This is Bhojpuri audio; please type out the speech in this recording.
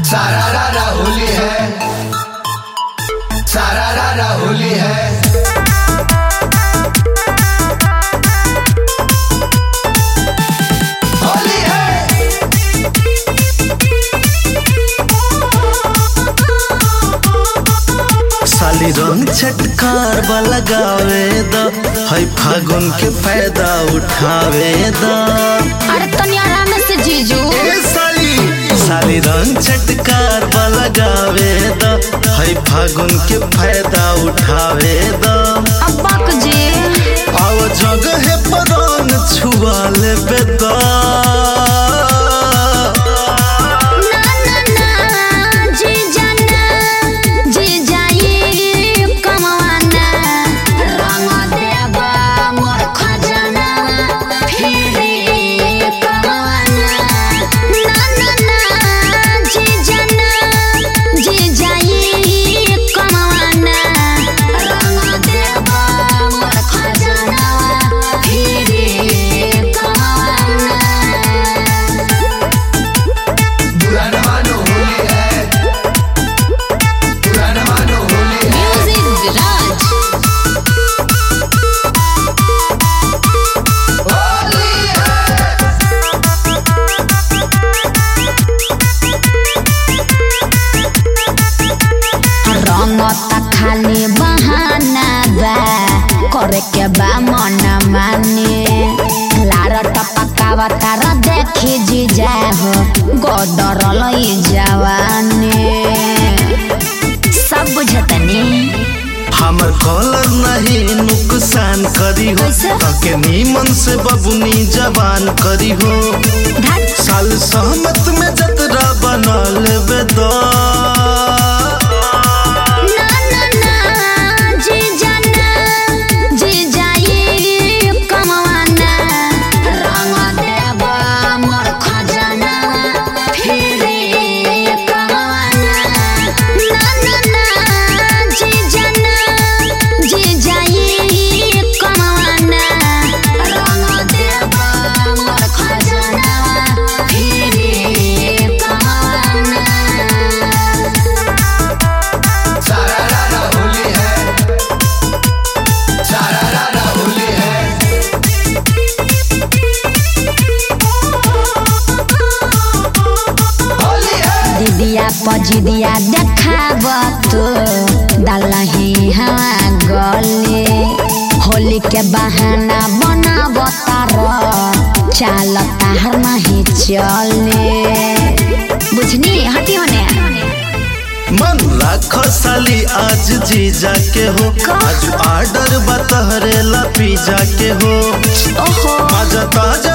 सारा रारा होली है सारा रारा होली है होली है साली रंग छटकार बा लगावे द है फागुन के फायदा उठावे द अरे तनी आराम से जीजू ए साली साली रंग छटकार बा लगावे द है फागुन के फायदा उठावे द अब्बाक जी आव जगह पर रंग छुआ लेबे द ना ना ना जीजा ना जीजा ये कमवाना रंग देबा मोर खजाना फिरे कमवाना ना ना ना जीजा ना जीजा ये कमवाना रंग देबा मोर खजाना फिरे कमवाना बुरा न मानो होली है बुरा न मानो होली है Music Garage. होली है रंग त खाली बहाना बा करे के बा मन माने लार टपकावा तार देखी जीजा हो गदर लई जवानी सब बुझतनी हमर कॉलर नहीं नुकसान करी हो कैसे? ताके नीमन से बबुनी जवान करी हो धत साल सहमत में जतरा बना लेबे दो ना ना ना जीजा ना जीजा ये कमवाना रंग देबा मोर खजाना फिरे कमवाना ना ना ना जीजा ना जीजा ये कमवाना रंग देबा मोर खजाना फिरे कमवाना सारा रारा होली है सारा रारा होली है होली है दीदिया पजिदिया देखाब तो दलही हवा गले होली के बहाना बनाब तार चाल तार नहीं चले बुझनी हटी होने मन राखो साली आज जीजा के हो आज ऑर्डर बतहरे ला पिज्जा के हो ओहो मजा ताज